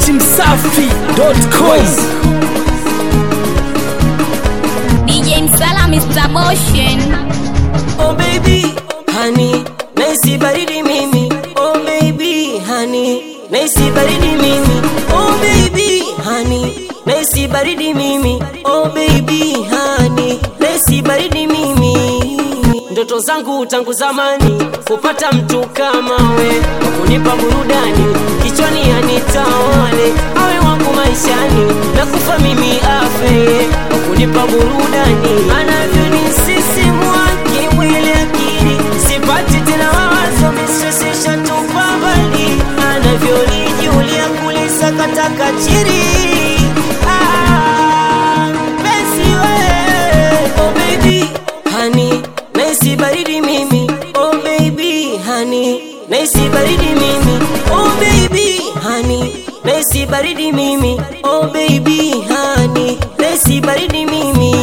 datimsafi.com DJ Msala Mr. Motion Oh baby, honey, naisi baridi mimi. Oh baby, honey, naisi baridi mimi. Oh baby, honey, naisi baridi mimi. Oh baby, honey, naisi baridi mimi. Ndoto zangu tangu zamani kupata mtu kama we, wa kunipa burudani kichwani anitawale, awe wangu maishani na kufa mimi afe, wa kunipa burudani anavyonisisimua kimwili akili, sipati tena mawazo misosisha tupa mbali, anavyonijulia kulisakataka chini Ah, mpenzi we, oh baby, honey, naisi baridi mimi oh baby honey naisi baridi mimi oh baby honey naisi baridi mimi oh baby honey naisi baridi mimi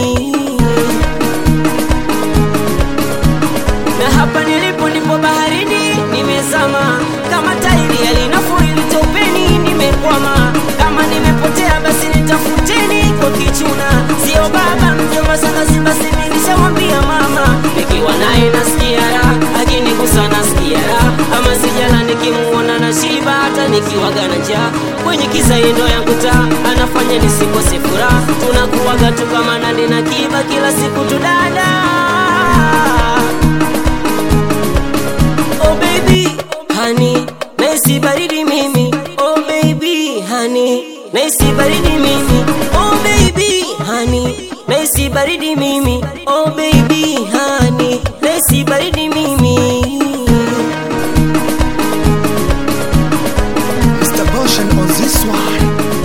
na hapa nilipo ndipo baharini nimezama kama tairi yalinafurili topeni nimekwama kama nimepotea basi nitafuteni kwa kichuna sio baba mjomba sana simba simi nishamwambia mama nikiwa naye nasikia raha akinigusa nasikia raha ama sijala nikimuona na shiba hata nikiwaga na njaa kwenye kisa yendo yangu taa anafanya nisikose furaha tunakuwaga tu kama nani na kiba kila siku tudada Oh baby, honey, naisi baridi mimi. Oh baby, honey, naisi baridi mimi. Oh baby, honey, naisi baridi mimi. Oh baby, honey, naisi baridi mimi. Mr. Motion on this one